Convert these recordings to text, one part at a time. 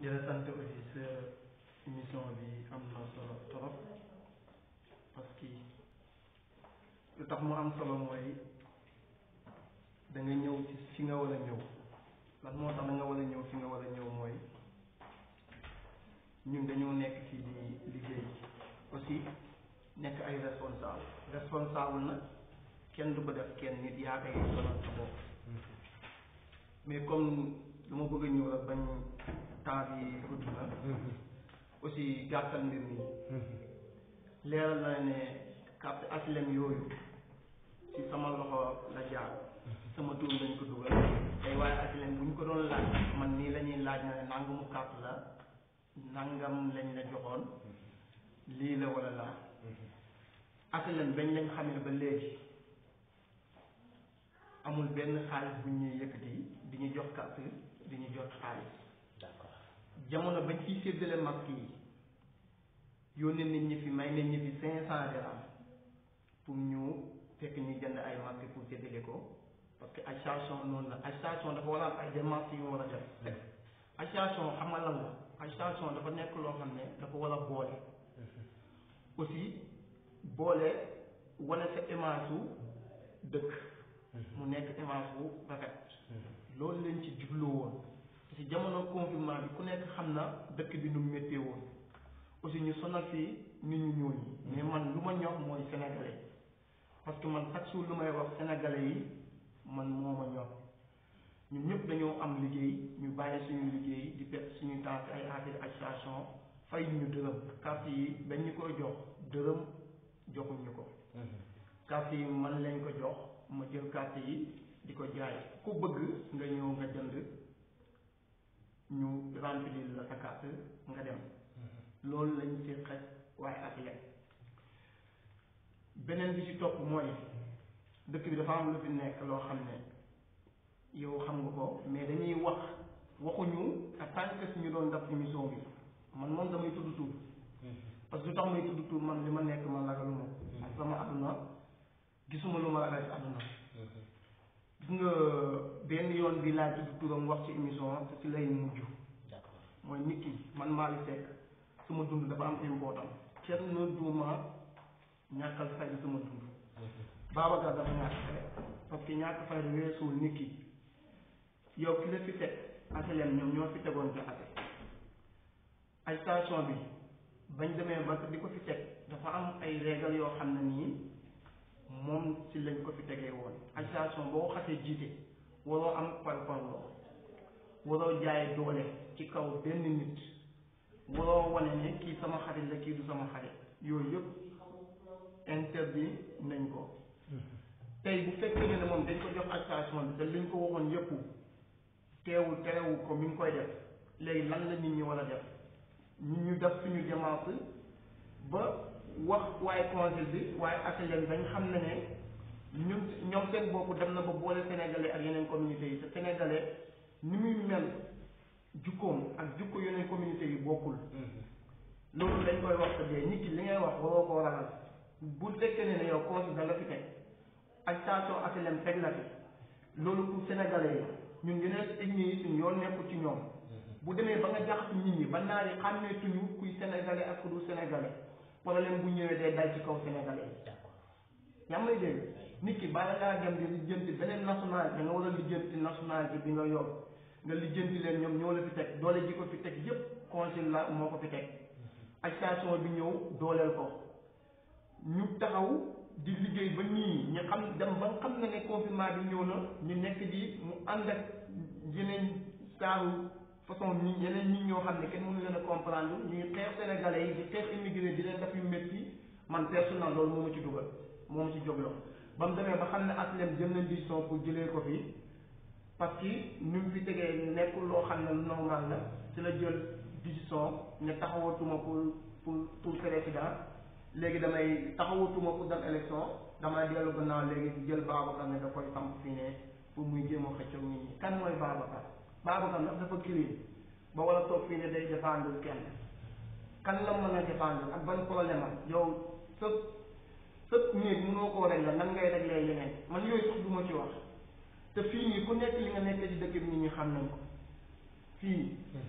di la sant aussi sa émission bi am na solo trop parce que lu tax mu am solo mooy da nga ñëw ci fi nga war a ñëw lan moo tax da nga war a ñëw fi nga war a ñëw mooy ñun dañoo nekk fii di liggéey aussi nekk ay responsable responsable nag kenn du ko def kenn nit yaa koy sonal sa bopp mais comme lu ma bëgg a ñëw rek bañ temps bi gudd na aussi gàttal mbir mi leeral na ne carte HLM yooyu ci sama loxo la jaar sama tur lañ ko dugal tey waaye HLM bu ñu ko doon laaj man nii la ñuy laaj na ne nangamu carte la nangam lañ la joxoon lii la wala laa HLM bañ lañ xamee ba léegi amul benn xaalis bu ñuy yëkkati di ñu jox carte di ñu jox xaalis d'accord jamono bañ fiy séddale masque yi yónnee nit ñi fi may nit ñi fi cinq cent dirham pour ñu fekk ñu jënd ay masque pour séddale ko parce que association noonu la association dafa war a am ay démarches yu mu war a def association xam nga lan la association dafa nekk loo xam ne dafa war a boole aussi boole wane sa image su dëkk mu nekk image bu rafet loolu leen ci jublu woon ci jamono confinement bi ku nekk xam na dëkk bi nu mu méttee woon aussi ñu sonal fii nit ñu ñuul ñi mais man lu ma ñor mooy sénégalais parce que man chaque jour lu may wax sénégalais yi man moo ma ñor ñun ñëpp dañoo am liggéey ñu bàyyi suñu liggéey di perte suñu temps ci ay affaire association fay ñu dërëm carte yi dañ ñu koy jox dërëm joxuñ ñu ko carte yi man lañ ko jox ma jël carte yi di ko jaay ku bëgg nga ñëw nga jënd ñu remplir la sa carte nga dem loolu lañ ci xaj waaye ak leen beneen bi ci topp mooy dëkk bi dafa am lu fi nekk loo xam ne yow xam nga ko mais dañuy wax waxuñu en tant que suñu doon def émission bi man moom damay tudd tur parce que lu tax may tudd tur man li ma nekk man ragaluma ak sama àdduna gisuma lu ma ragal ci àdduna gis nga benn yoon bi laa tudd turam wax ci émission te ci lay mujj d'accord mooy nit ki man Malick Seck sama dund dafa am important kenn na duuma ñàkkal fayda sama dund Babacar dafa ñàkk fayda parce que ñàkk fayda weesuwul nit ki yow ki la fi teg HLM ñoom ñoo fi tegoon jaxate ay station bi bañ demee ba di ko fi teg dafa am ay régal yoo xam ne nii moom ci lañ ko fi tegee woon association boo ko xasee jiite waroo am parparloo waroo jaay doole ci kaw benn nit waroo wane ne kii sama xarit la kii du sama xarit yooyu yëpp interdit nañ ko tey bu fekkee ne moom dañ ko jox association bi te liñ ko waxoon yëpp teewul terewu ko mi ngi koy def léegi lan la nit ñi war a def ñu ñu def suñu démarche ba wax waaye conseil bi waaye HLM dañ xam ne ne ñun ñoom seen bopp dem na ba boole sénégalais ak yeneen communauté yi te sénégalais ni muy mel jukkoom ak jukko yeneen communauté yi bokkul loolu dañ koy wax te dee nit ki li ngay wax waroo koo ragal bu fekkee ne ne yow conseil da la fi teg ak station HLM teg la fi loolu pour sénégalais yi ñun yeneen ethnie yi suñ yoon nekkul ci ñoom bu demee ba nga jaxas nit ñi ba naar yi xàmmeetuñu kuy sénégalais ak ku dul sénégalais problème bu ñëwee day dal ci kaw sénégalais yi d'accord yaa ngi may dégg nit ki bala ngaa dem di lijjanti beneen nationalité da nga war a lijjanti nationalité bi nga yor nga lijjanti leen ñoom ñoo la fi teg doole ji ko fi teg yépp conseil la moo ko fi teg association bi ñëw dooleel ko ñu taxaw di liggéey ba nii ñu xam dem ba nga xam ne ne confinement bi ñëw na ñu nekk di mu ànd ak yeneen saaru façon ñi yeneen ñi ñoo xam ne kenn mënu leen a comprendre ñuy xeex sénégalais yi di xeex immigré di leen def yu métti man personnel loolu moo ma ci dugal moo ma ci jógloo ba mu demee ba xam ne HLM jël na décision pour jëlee ko fi parce que ñu ngi fi tegee nekkul loo xam ne lu normal la ci la jël décision ne taxawatuma pour pour pour président léegi damay taxawatuma pour dem élection damay dellu gannaaw léegi jël Babacar ne da koy samp fii ne pour muy jéem a xëccoo nit ñi kan mooy Babacar Babacar ndax dafa kii ba wala toog fii ne day défendre kenn kan la mën a défendre ak ban problème am yow sa sa néeg mënoo koo régler nan ngay régler yeneen man yooyu sax du ma ci wax te fii nii ku nekk li nga nekk ci dëkk bi nit ñi xam nañ ko fii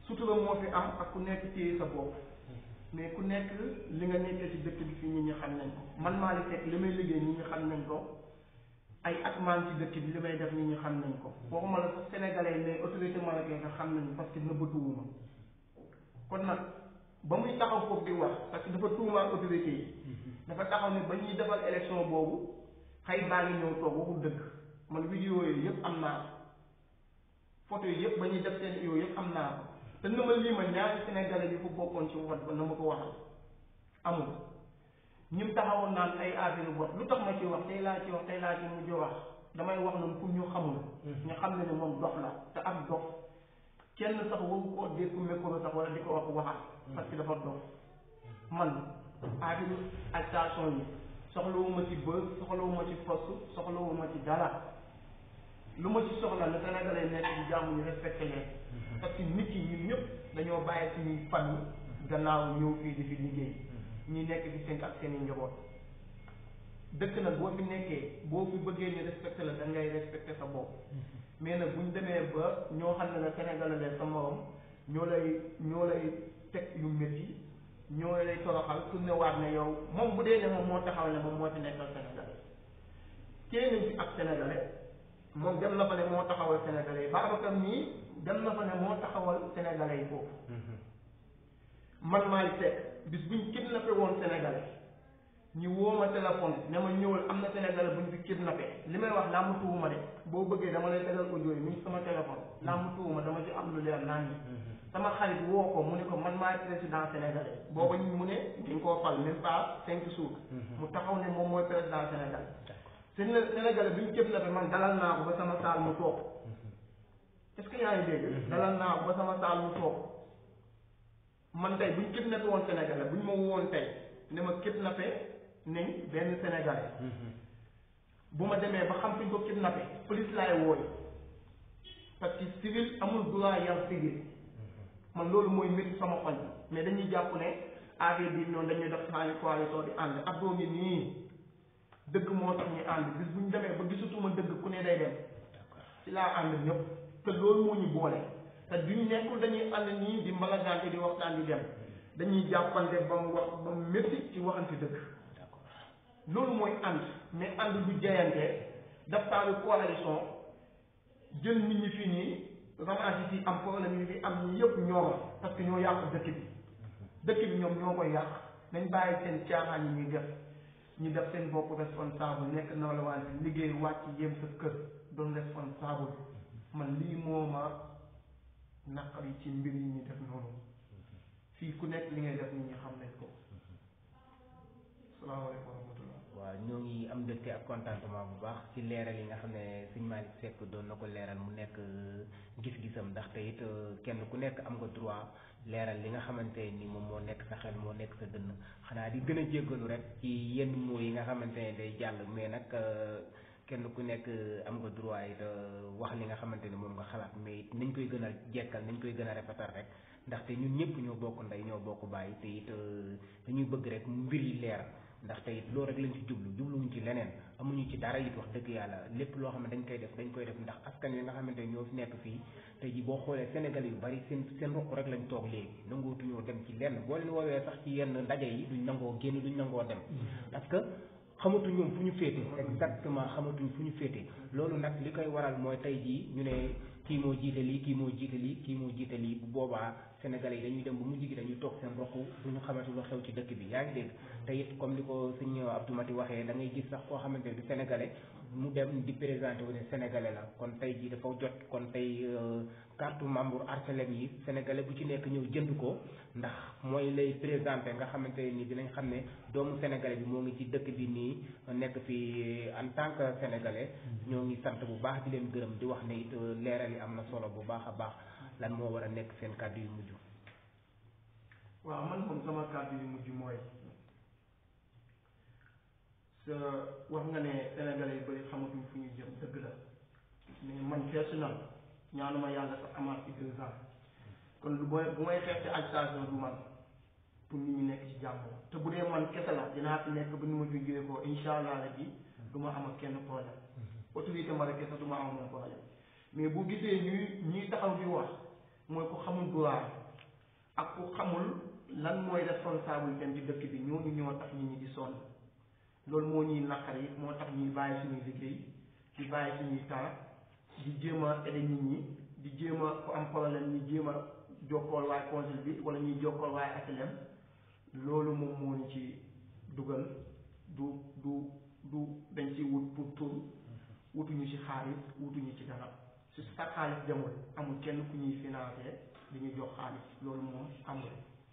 sutura moo fi am ak ku nekk téye sa bopp mais ku nekk li nga nekkee ci dëkk bi fii nit ñi xam nañ ko man maa li fekk li may liggéey nit ñi xam nañ ko ay at maan ci dëkk bi li may def nit ñi xam nañ ko waxuma la sax sénégalais mais autorité marocaine nga xam nañ parce que nëbbatuwuma kon nag ba muy taxaw foofu di wax parce que dafa tuumaal autorité yi dafa taxaw ne ba ñuy defal élection boobu xëy baa ngi ñëw toog waxul dëgg man vidéo yooyu yëpp am naa ko photo yi yëpp ba ñuy def seen yooyu yëpp am naa ko te na ma lii ma ñaari sénégalais yi fu bokkoon ci vote ba na ma ko waxal amul ñim taxawoon naan ay affaire vote lu tax ma ci wax tey laa ci wax tey laa ci mujj wax damay wax noonu pour ñu xamul ñu xam ne ne moom dox la te am dox kenn sax waru koo dégg micro sax wala di ko wax waxal parce que dafa dox man affaire agitation yi soxlawuma ci bës soxlawuma ci poste soxlawuma ci dara lu ma ci soxla ne sénégalais nekk ci jàmm ñu respecté leen parce que nit yi ñun ñëpp dañoo bàyyi suñuy famille gannaaw ñëw fii di fi liggéey ñi nekk fi seen ak seen i njaboot dëkk nag boo fi nekkee boo fi bëggee ñu respecté la da ngay respecté sa bopp mais nag bu ñu demee ba ñoo xam ne la sénégalais la sa morom ñoo lay ñoo lay teg yu métti ñoo lay toroxal tourné waat ne yow moom bu dee ne moom moo taxaw ne moom moo fi nekkal sénégalais téye nañ fi ak sénégalais moom dem na fa ne moo taxawal sénégalais yi Babacar nii dem na fa ne moo taxawal sénégalais yi foofu man maay seet bis buñ kidnappé woon sénégalais ñu woo ma téléphone ne ma ñëwal am na sénégalais buñ fi kidnappé li may wax laa mu tuuma de boo bëggee dama lay tegal audio yi mi ngi sama téléphone laa mu tuuma dama ci am lu leer naa ñi sama xarit woo ko mu ne ko man maay président sénégalais booba ñu mu ne dañ koo fal même pas cinq jours mu taxaw ne moom mooy président sénégalais seen sénégalais bi ñu kidnappé man dalal naa ko ba sama saal mu toog est ce que yaa ngi dégg dalal naa ko ba sama saal mu toog man tey bu ñu kidnappé woon sénégalais bu ñu ma woon tey ne ma kidnappé nañ benn sénégalais bu ma demee ba xam fi ñu ko kidnappé police laay wooy parce que civil amul droit yar civil man loolu mooy métti sama xol mais dañuy jàpp ne affaire bi noonu dañuy def xaali coalition di ànd ab doo ngi nii dëgg moo tax ñu ànd bis bu ñu demee ba gisutuma dëgg ku ne day dem ci laa ànd ñëpp te loolu moo ñu boole te duñ nekkul dañuy ànd nii di mbalagante di waxtaan di dem dañuy jàppante ba mu wax ba mu métti ci waxante dëgg loolu mooy ànd mais ànd du jayante daf taalu coalition jël nit ñi fii nii ramage yi fii am problème yi fi am ñi yëpp ñooma parce que ñoo yàq dëkk bi dëkk bi ñoom ñoo koy yàq nañ bàyyi seen caaxaan yi ñuy def ñu def seen bopp responsable nekk na la wante liggéey wàcc yem sa kër doon responsable man lii moo ma naqari ci mbir yi ñu def noonu fii ku nekk li ngay def nit ñi xam nañ ko salaamaaleykum wa rahmatullah waaw ñoo ngi am mbégte ak contentement bu baax ci leeral yi nga xam ne sëñ Malick Seck doon na ko leeral mu nekk gis-gisam ndaxte it kenn ku nekk am nga droit leeral li nga xamante ni moom moo nekk sa xel moo nekk sa dënn xanaa di gën a jéggalu rek ci yenn mots yi nga xamante ne day jàll mais nag kenn ku nekk am nga droit it wax li nga xamante ni moom nga xalaat mais it nañ koy gën a jekkal nañ koy gën a rafetal rek ndaxte ñun ñëpp ñoo bokk ndey ñoo bokk bàyyi te it dañuy bëgg rek mbir yi leer ndaxte it loolu rek lañ ci jublu jubluwuñ ci leneen amuñu ci dara it wax dëgg yàlla lépp loo xam ne dañ koy def dañ koy def ndax askan wi nga xamante ne ñoo fi nekk fii tey ji boo xoolee Sénégal yu bari seen seen ruq rek lañ toog léegi nangootuñoo dem ci lenn boo leen woowee sax ci yenn ndaje yi duñ nangoo génn duñ nangoo dem parce que xamatuñ ñoom fu ñu féete exactement xamatuñ fu ñu féete loolu nag li koy waral mooy tey jii ñu ne kii moo jiite lii kii moo jiite lii kii moo jiite lii bu boobaa sénégalais yi dañuy dem ba mujj gi dañuy toog seen roq du ñu xamante lu xew ci dëkk bi yaa ngi dégg te it comme ni ko sëñ Abdou Mati waxee da ngay gis sax koo xamante ne du sénégalais mu dem di présenté wu ne sénégalais la kon tey jii dafa jot kon tey carte membre Arcelem yi sénégalais bu ci nekk ñëw jënd ko ndax mooy lay présenté nga xamante ni dinañ xam ne doomu sénégalais bi moo ngi ci dëkk bi nii nekk fi en tant que sénégalais ñoo ngi sant bu baax di leen gërëm di wax ne it leeral yi am na solo bu baax a baax lan moo war a nekk seen kàddu yu mujj waaw man moom sama kàddu yu mujj mooy sa wax nga ne sénégalais yu bëri xamatuñ fu ñu jëm dëgg la mais man personnel ñaanuma yàlla sax amaat ci deux ans kon lu booy bu may xeex ci agitation du man pour nit ñi nekk ci jàmm te bu dee man kese la dinaa fi nekk ba ni ma fi jógee ko incha allah rabbi du ma am ak kenn problème autorité ma rek sax du ma am moom problème mais bu gisee ñuy ñuy taxaw di wax mooy ku xamul droit ak ku xamul lan mooy responsabilité ci dëkk bi ñooñu ñoo tax nit ñi di sonn loolu moo ñuy naqari moo tax ñuy bàyyi suñuy liggéey di bàyyi suñuy temps di jéem a aider nit ñi di jéem a ku am problème ñu jéem a jokkool waaye conseil bi wala ñuy jokkool waaye HLM loolu moom moo ñu ci dugal du du du dañ ci wut pour tur wutuñu ci xaalis wutuñu ci dara su sa xaalis demul amul kenn ku ñuy financé di ñu jox xaalis loolu moom amul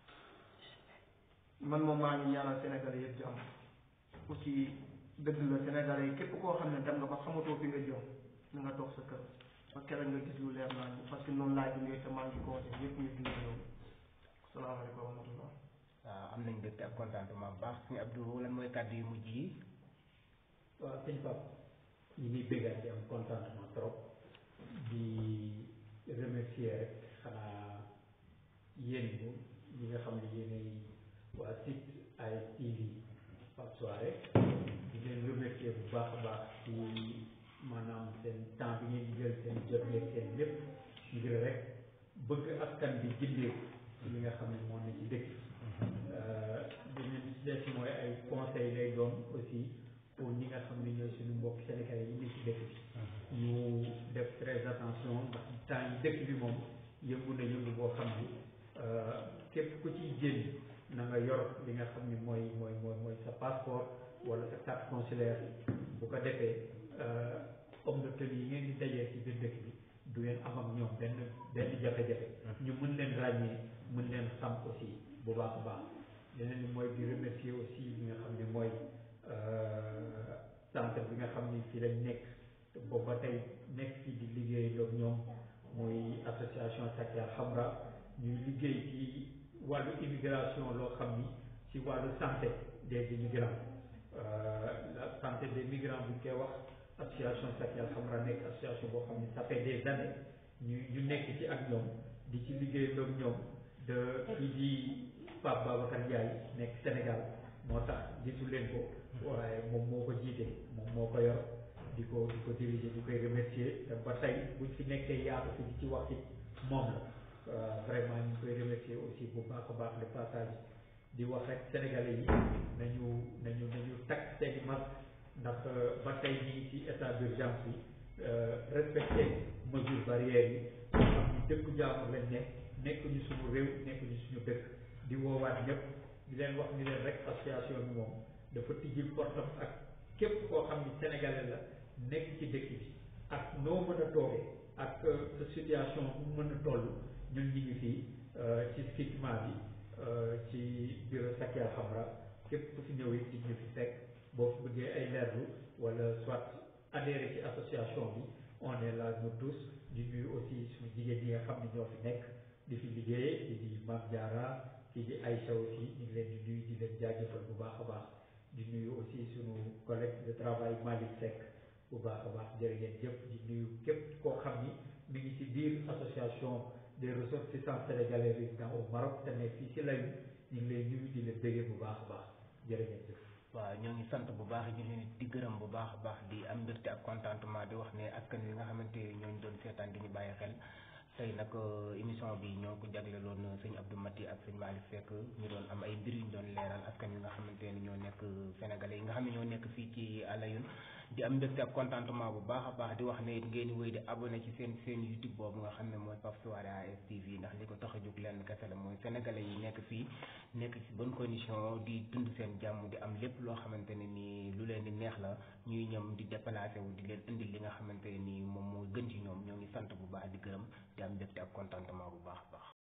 man moom maa ngi ñaanal Sénégalais yëpp jàmm aussi dëgg la Sénégalais yi képp koo xam ne dem nga ba xamatoo fi nga jëm na nga toog sa kër ba keroog nga gis lu leer naa ñu parce que noonu laa dundee te maa ngi conseil yëpp ñu dundee loolu salaamaaleykum wa rahmatullah waaw am nañ mbégte ak contentement bu baax suñu Abdou lan mooy kàddu yu mujj yi waaw sëñ Pape ñu ngi béggaat di am contentement trop di remercier rek xanaa yéen ñi ñi nga xam ne yéenay waa site ASTV Pape Soirée di leen remercier bu baax a baax ci maanaam seen temps bi ngeen di jël seen jot yeeg seen lépp ngir rek bëgg askan bi gindeeku ci li nga xam ne moo ne ci dëkk beneen bi ci des mooy ay conseil lay doon aussi pour ñi nga xam ne ñooy suñu mbokk sénégalais yi nekk ci dëkk bi ñu def très attention ndax temps yi dëkk bi moom yëngu na yëngu boo xam ni képp ku ciy génn na nga yor li nga xam ni mooy mooy mooy mooy sa passeport wala sa carte consulaire bu ko defee homme de tenue yi ngeen di dajee ci biir dëkk bi du ngeen am ak ñoom benn benn jafe-jafe ñu mën leen ràññee mën leen xam aussi bu baax a baax leneen li mooy di remercier aussi li nga xam ne mooy centre bi nga xam ni ci lañ nekk te boobu ba tey nekk fii di liggéey loog ñoom muy association Sakia Hamra ñuy liggéey ci wàllu immigration loo xam ni ci wàllu santé des immigrants la santé des migrants bu ñu koy wax association Sakia Hamra nekk association boo xam ni ça fait des années ñu ñu nekk ci ak ñoom di ci liggéey loog ñoom de kii di Pape Babacar Ndiaye nekk Sénégal moo tax gisu leen ko waaye moom moo ko jiite moom moo ko yor di ko di ko diriger di koy remercier te ba tey buñ fi nekkee yaatu fi di ci wax it moom la vraiment ñu ngi koy remercier aussi bu baax a baax le passage di wax rek sénégalais yi nañu nañu nañu takk seeni masque ndax ba tey ñu ngi ci état d'urgence bi respecté mesures barrières yi xam ni dëkku jaamur lañ nekk nekk ñu suñu réew nekk ñu suñu dëkk di woowaat ñëpp di leen wax ni leen rek association bi moom dafa tijjil portam ak képp koo xam ni sénégalais la nekk ci dëkk bi ak noo mën a toogee ak sa situation bu mën a toll ñun ñi ngi fii ci stigma bi ci bureau Sakia Hamra képp ku fi ñëw it ñu fi fekk boo fi bëggee ay leerlu wala soit adhéré ci association bi on est là nous tous di nuyu aussi suñu jigéen ñi nga xam ne ñoo fi nekk di fi liggéey di di Mame Diarra kii di Aïcha aussi ñu ngi leen di nuyu di leen jaajëfal bu baax a baax di nuyu aussi suñu collègue de travail Malick Seck bu baax a baax jërë ngeen jëf di nuyu képp koo xam ni mi ngi ci biir association des ressortissants sénégalais résidents au Maroc te nekk fii ci layu ñu ngi lay nuyu di leen béggee bu baax a baax jërë ngeen jëf waaw ñoo ngi sant bu baax di leen di gërëm bu baax a baax di am mbégte ak contentement di wax ne askan wi nga xamante ñooñu doon seetaan di ñu bàyyi xel tey nag émission bi ñoo ko jagleeloon sëñ Abdou Mati ak sëñ Malick Seck ñu doon am ay mbir yu ñu doon leeral askan wi nga xamante ne ñoo nekk sénégalais yi nga xam ne ñoo nekk fii ci Alioune di am mbégte ak contentement bu baax a baax di wax ne ngeen wéy di abonné ci seen seen YouTube boobu nga xam ne mooy Pape Soirée ASTV ndax li ko tax a jóg lenn kese la mooy sénégalais yi nekk fii nekk ci bonne condition di dund seen jàmm di am lépp loo xamante ne nii lu leen di neex la ñuy ñëm di déplacé wu di leen indil li nga xamante ne nii moom